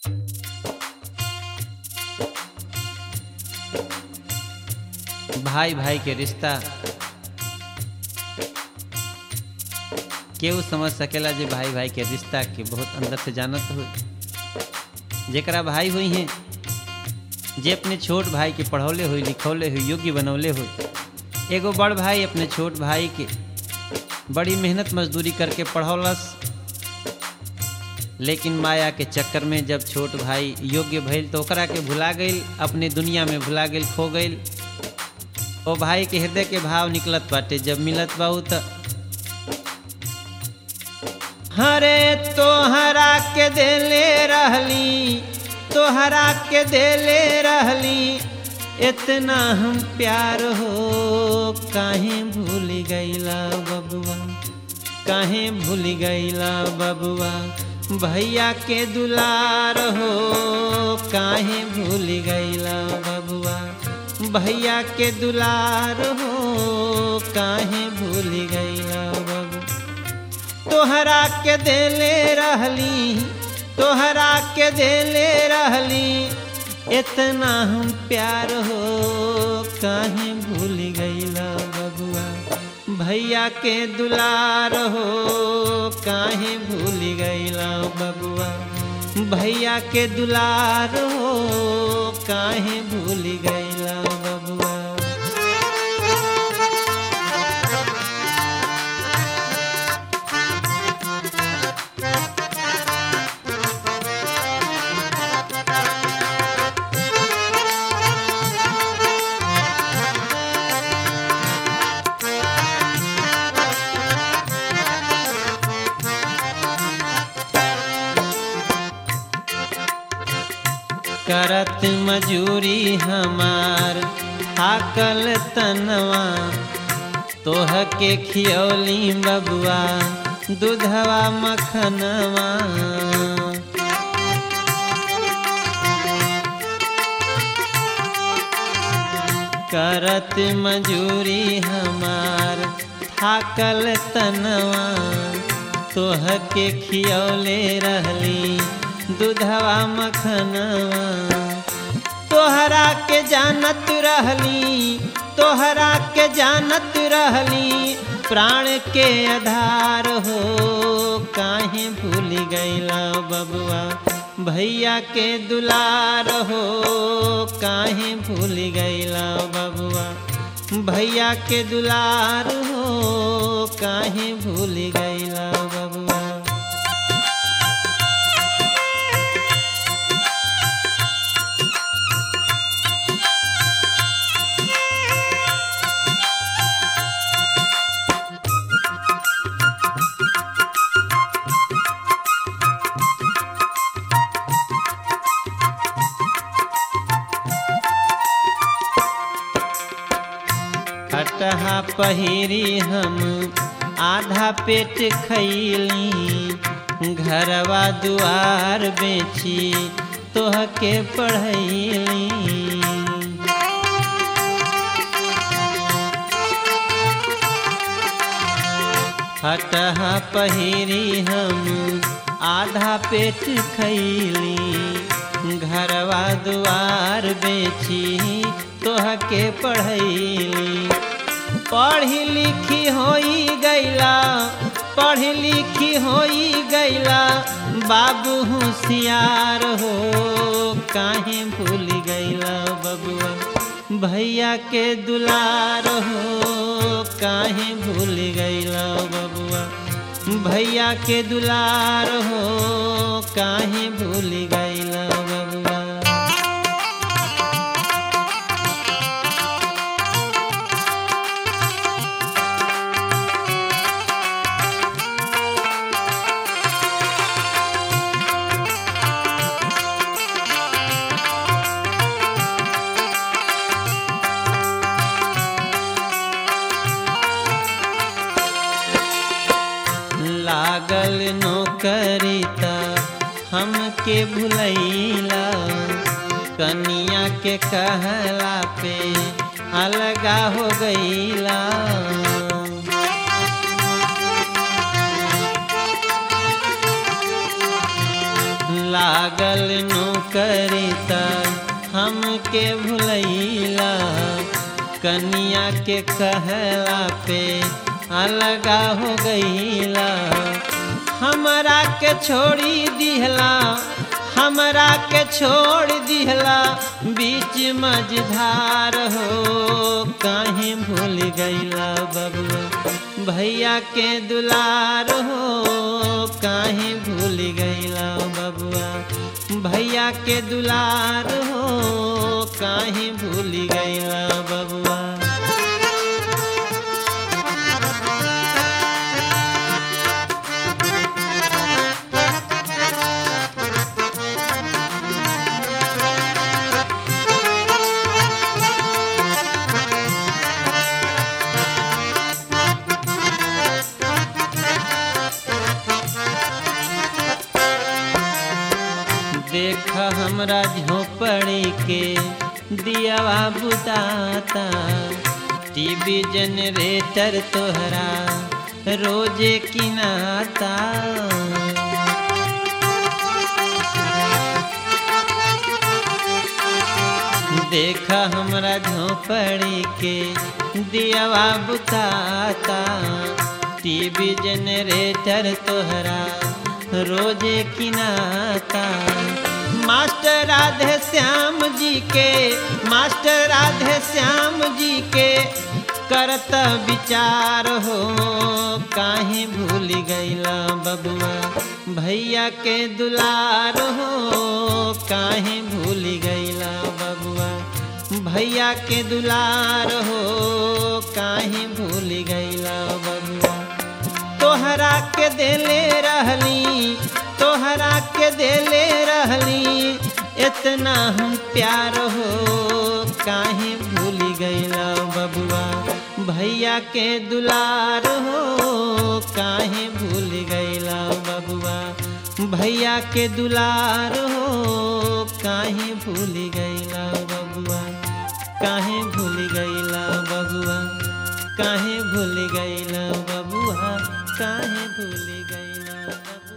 भाई भाई के रिश्ता केहू समझ सकेला जे भाई भाई के रिश्ता के बहुत अंदर से जानत हो जेकरा भाई हुई हैं जे अपने छोट भाई के पढ़ौले हुई लिखौले हुई योग्य बनौले हुई एगो बड़ भाई अपने छोट भाई के बड़ी मेहनत मजदूरी करके पढ़ौलस लेकिन माया के चक्कर में जब छोट भाई योग्य भइल तो ओकरा के भुला गईल अपने दुनिया में भुला गईल खो गईल ओ भाई के हृदय के भाव निकलत बाटे जब मिलत बाऊ त हरे तोहरा के देले रहली तोहरा के देले रहली इतना हम प्यार हो काहे भूल गईला बबुआ काहे भूल गईला बबुआ भैया के दुलार हो काहे भूल गईला बबुआ भैया के दुलार हो काहे भूल गईला बबुआ तोहरा के देले रहली तोहरा के देले रहली इतना हम प्यार हो काहे भूल गईला बबुआ भैया के दुलार हो काहे भूल गईला बबुआ भैया के दुलार हो काहे भूल गईला बबुआ करत मजूरी हमार हाकल तनवा तोह के खियौली बबुआ दूधवा मखनवा करत मजूरी हमार थाकल तनवा तोह के खियौले रहली दूधवा मखनवा तोहरा के जानत रहली तोहरा के जानत रहली प्राण के आधार हो काहे भूल गईला बबुआ भैया के दुलार हो काहे भूल गईला बबुआ भैया के दुलार हो काहे भूल गईला बबुआ खटहा पहिरी हम आधा पेट खैली घरवा दुआर बेची तोह के पढ़ैली खटहा पहिरी हम आधा पेट खैली घरवा दुआर बेची तोह के पढ़ैली पढ़ी लिखी होई गैला पढ़ी लिखी होई गैला बाबू होशियार हो काहे भूल गैला बबुआ भैया के दुलार हो काहे भूल गैला बबुआ भैया के दुलार हो काहे भूल गैला बबुआ लागल नौकरी त हमके भुलैला कनिया के कहला पे अलगा हो गईला लागल नौकरी त हमके भुलैला कनिया के कहला पे अलगा हो गईला हमरा के छोड़ी दिहला हमरा के छोड़ दिहला बीच मझधार हो काहे भूल गईला बबुआ भैया के दुलार हो काहे भूल गईला बबुआ भैया के दुलार हो काहे भूल गईला बबुआ देख हमरा झोपड़ी के दियावा बुताता टीवी जनरेटर तोहरा रोजे किनाता देख हमरा झोपड़ी के दियावा बुताता टीवी जनरेटर तोहरा रोजे किनाता मास्टर राधे श्याम जी के मास्टर राधे श्याम जी के करत विचार हो काहे भूल गईला बबुआ भैया के दुलार हो काहे भूल गईला बबुआ भैया के दुलार हो काहे भूल गईला बबुआ तोहरा के देले रहली तोहरा के देले रहली इतना हम प्यार हो काहे भूल गईला बबुआ भैया के दुलार हो काहे भूल गईला बबुआ भैया के दुलार हो काहे भूल गईला बबुआ काहे भूल गईला बबुआ काहे भूल गईला बबुआ काहे भूल गईला बबुआ